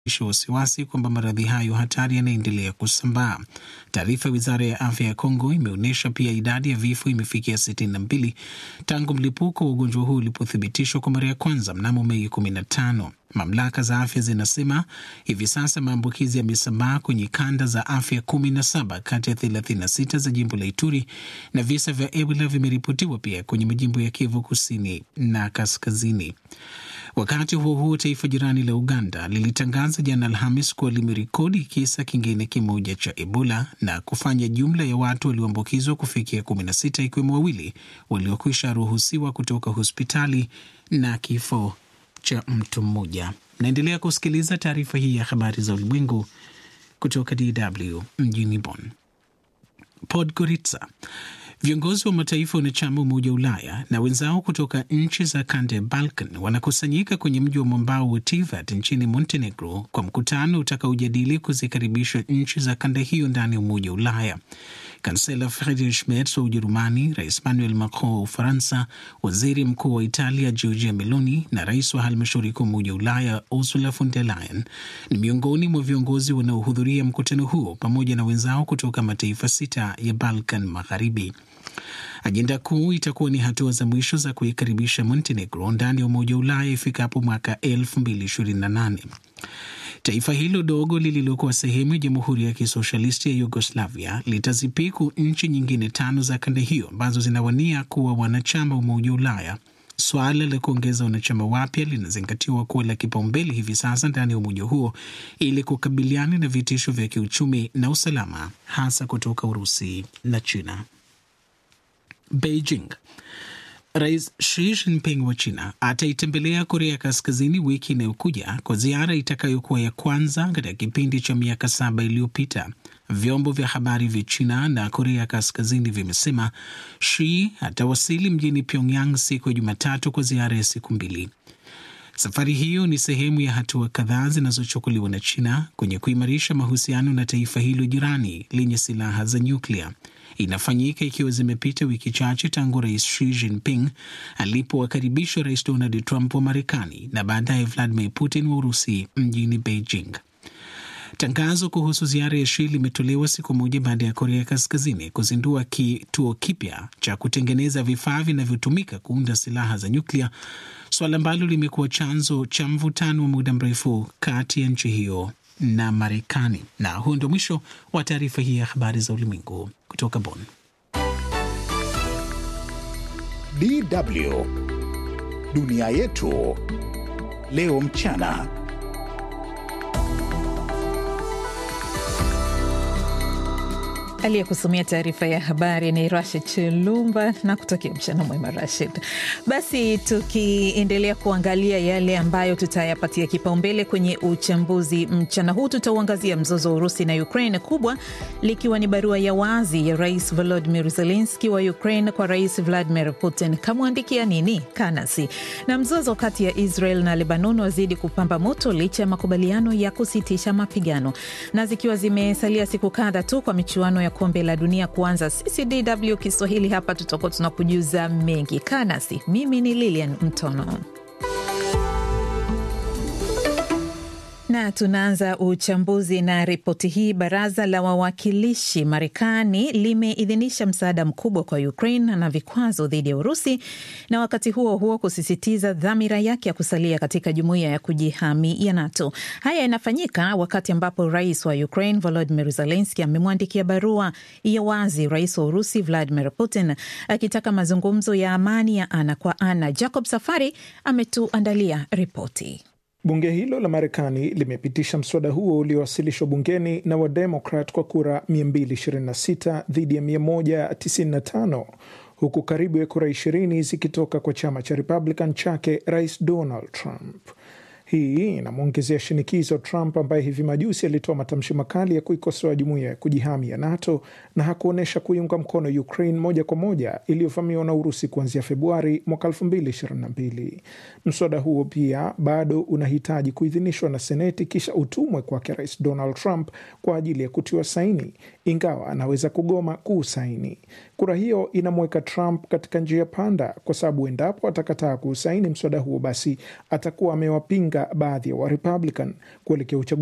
isha wasiwasi kwamba maradhi hayo hatari yanaendelea kusambaa. Taarifa ya wizara ya afya ya Kongo imeonyesha pia idadi ya vifo imefikia 62 tangu mlipuko wa ugonjwa huu ulipothibitishwa kwa mara ya kwanza mnamo Mei 15. Mamlaka za afya zinasema hivi sasa maambukizi yamesambaa kwenye kanda za afya 17 kati ya 36 za jimbo la Ituri na visa vya Ebola vimeripotiwa pia kwenye majimbo ya Kivu kusini na kaskazini. Wakati huo huo, taifa jirani la Uganda lilitangaza jana Alhamis kuwa limerekodi kisa kingine kimoja cha Ebola na kufanya jumla ya watu walioambukizwa kufikia 16 ikiwemo wawili waliokwisha ruhusiwa kutoka hospitali na kifo cha mtu mmoja. Naendelea kusikiliza taarifa hii ya habari za ulimwengu kutoka DW mjini Bonn. Podgorica. Viongozi wa mataifa wanachama Umoja wa Ulaya na wenzao kutoka nchi za kanda ya Balkan wanakusanyika kwenye mji wa mwambao wa Tivat nchini Montenegro kwa mkutano utakaojadili kuzikaribisha nchi za kanda hiyo ndani ya Umoja wa Ulaya. Kansela Friedrich Merz wa Ujerumani, Rais Emmanuel Macron wa Ufaransa, waziri mkuu wa Italia Giorgia Meloni na rais wa halmashauri kuu Umoja wa Ulaya Ursula von der Leyen ni miongoni mwa viongozi wanaohudhuria mkutano huo pamoja na wenzao kutoka mataifa sita ya Balkan Magharibi. Ajenda kuu itakuwa ni hatua za mwisho za kuikaribisha Montenegro ndani ya Umoja wa Ulaya ifikapo mwaka 2028. Taifa hilo dogo lililokuwa sehemu ya Jamhuri ya Kisoshalisti ya Yugoslavia litazipiku nchi nyingine tano za kanda hiyo ambazo zinawania kuwa wanachama wa Umoja wa Ulaya. Swala la kuongeza wanachama wapya linazingatiwa kuwa la kipaumbele hivi sasa ndani ya umoja huo ili kukabiliana na vitisho vya kiuchumi na usalama, hasa kutoka Urusi na China. Beijing. Rais Xi Jinping wa China ataitembelea Korea Kaskazini wiki inayokuja kwa ziara itakayokuwa ya kwanza katika kipindi cha miaka saba iliyopita. Vyombo vya habari vya China na Korea Kaskazini vimesema Xi atawasili mjini Pyongyang siku ya Jumatatu kwa ziara ya siku mbili. Safari hiyo ni sehemu ya hatua kadhaa zinazochukuliwa na China kwenye kuimarisha mahusiano na taifa hilo jirani lenye silaha za nyuklia. Inafanyika ikiwa zimepita wiki chache tangu rais Xi Jinping alipowakaribisha rais Donald Trump wa Marekani na baadaye Vladimir Putin wa Urusi mjini Beijing. Tangazo kuhusu ziara ya Xi limetolewa siku moja baada ya Korea Kaskazini kuzindua kituo kipya cha kutengeneza vifaa vinavyotumika kuunda silaha za nyuklia, suala ambalo limekuwa chanzo cha mvutano wa muda mrefu kati ya nchi hiyo na Marekani. Na huu ndio mwisho wa taarifa hii ya habari za ulimwengu kutoka Bonn. DW dunia yetu leo mchana. Aliyekusomea taarifa ya habari ni Rashid Chilumba na kutakia mchana mwema Rashid. Basi tukiendelea kuangalia yale ambayo tutayapatia kipaumbele kwenye uchambuzi mchana huu, tutauangazia mzozo wa Urusi na Ukraine, kubwa likiwa ni barua ya wazi ya Rais Volodymyr Zelensky wa Ukraine kwa Rais Vladimir Putin. Kamwandikia nini? Kanasi. Na mzozo kati ya Israel na Lebanon wazidi kupamba moto licha ya makubaliano ya kusitisha mapigano, na zikiwa zimesalia siku kadha tu kwa michuano ya kombe la dunia kuanza, sisi DW Kiswahili hapa tutakuwa tunakujuza mengi. Kaa nasi, mimi ni Lilian Mtono. Na tunaanza uchambuzi na ripoti hii. Baraza la wawakilishi Marekani limeidhinisha msaada mkubwa kwa Ukraine na vikwazo dhidi ya Urusi, na wakati huo huo kusisitiza dhamira yake ya kusalia katika jumuiya ya kujihami ya NATO. Haya yanafanyika wakati ambapo rais wa Ukraine Volodymyr Zelensky amemwandikia barua ya wazi rais wa Urusi Vladimir Putin akitaka mazungumzo ya amani ya ana kwa ana. Jacob Safari ametuandalia ripoti. Bunge hilo la Marekani limepitisha mswada huo uliowasilishwa bungeni na Wademokrat kwa kura 226 dhidi ya 195 huku karibu ya kura 20 zikitoka kwa chama cha Republican chake Rais Donald Trump. Hii inamwongezea shinikizo Trump ambaye hivi majuzi alitoa matamshi makali ya kuikosoa jumuiya ya kujihami ya NATO na hakuonyesha kuiunga mkono Ukraine moja kwa moja iliyovamiwa na Urusi kuanzia Februari mwaka 2022. Mswada huo pia bado unahitaji kuidhinishwa na Seneti kisha utumwe kwake Rais Donald Trump kwa ajili ya kutiwa saini, ingawa anaweza kugoma kuusaini. Kura hiyo inamweka Trump katika njia panda, kwa sababu endapo atakataa kuusaini mswada huo, basi atakuwa amewapinga baadhi ya Warepublican kuelekea uchaguzi